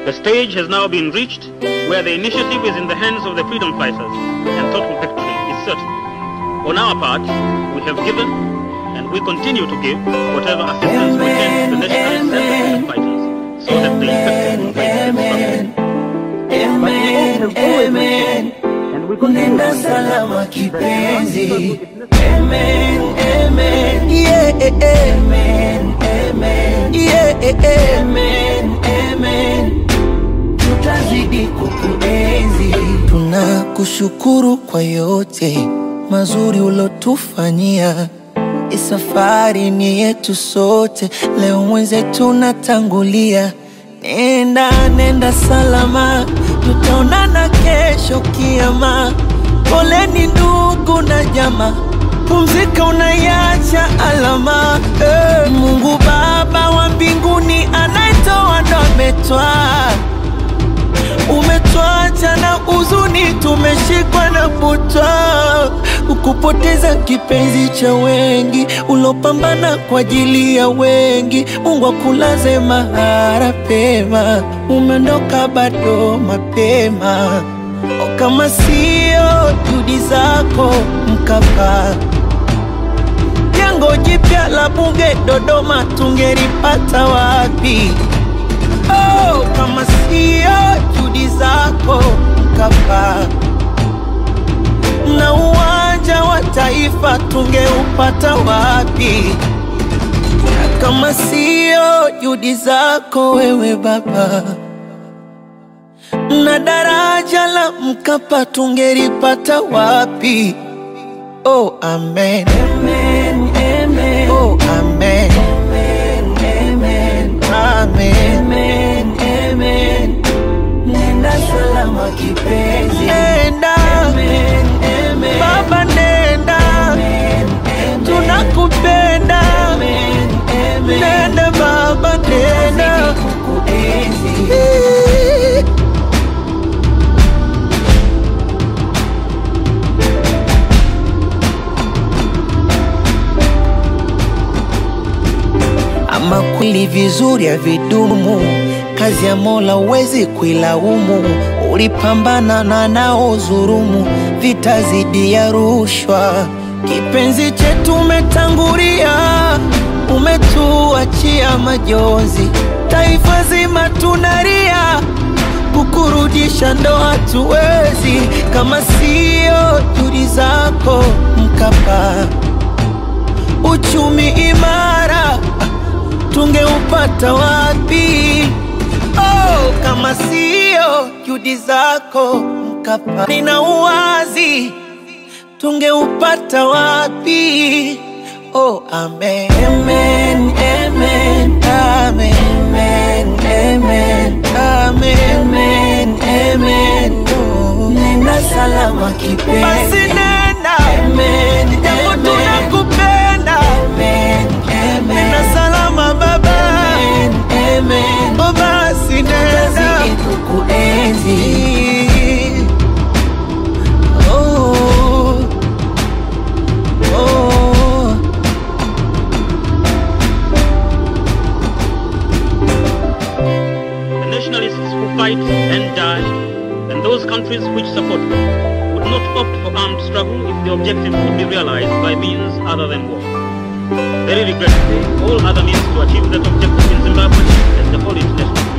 The stage has now been reached where the initiative is in the hands of the freedom fighters and total victory is certain. On our part, we have given and we continue to give whatever assistance we can to the nationalists and the freedom fighters so that the effective movement can Amen, amen. And we continue Nenda to salama kipenzi. Amen, amen. Yeah, amen, amen. Yeah, amen, amen. Tutazidi kukuenzi. Tunakushukuru kwa yote mazuri ulotufanyia. Hii safari ni yetu sote, leo mwenzetu natangulia. Nenda, nenda salama, tutaonana kesho kiama. Poleni ndugu na jamaa, pumzika, unaiacha alama. Eh, Mungu Baba wa mbinguni anayetoa ndo ametwaa umetwacha na huzuni, tumeshikwa na butwa, ukupoteza kipenzi cha wengi, ulopambana kwa ajili ya wengi. Mungu akulaze mahara pema, umeondoka bado mapema. O, kama sio juhudi zako Mkapa, jengo jipya la bunge Dodoma tungelipata wapi? Oh, kama sio juhudi zako Mkapa, na uwanja wa taifa tungeupata wapi? Na kama sio juhudi zako wewe Baba, na daraja la Mkapa tungelipata wapi? Oh, amen. Amen, amen. Oh, amen. Amen, amen. Amen. Amen, amen. Nenda salama kipenzi. Nenda. Amen, amen. Baba nenda. Amen, amen. Tunakupenda. Amen, amen. Nenda baba nenda. Kukuenzi. Ama kweli vizuri havidumu, kazi ya Mola huwezi kuilaumu. Ulipambana na nao dhurumu, vita zidi ya rushwa. Kipenzi chetu umetangulia, umetuachia majonzi, taifa zima tunalia, kukurudisha ndo hatuwezi, kama sio juhudi zako Mkapa uchumi imara tungeupata wapi? Oh, kama sio juhudi zako Mkapa, nina uwazi tungeupata wapi? Oh, amen. Amen, amen, amen, amen, amen, amen, amen, amen. Oh, nenda salama kipenzi. Basi nenda. Amen, japo tunakupenda. Amen, amen. Nenda salama baba. Amen, amen. Oh, basi nenda. Tutazidi kukuenzi. Oh, oh. The nationalists who fight and die, and those countries which support them, would not opt for armed struggle if the objective could be realized by means other than war. Very regrettably, all other means to achieve that objective in Zimbabwe has the whole international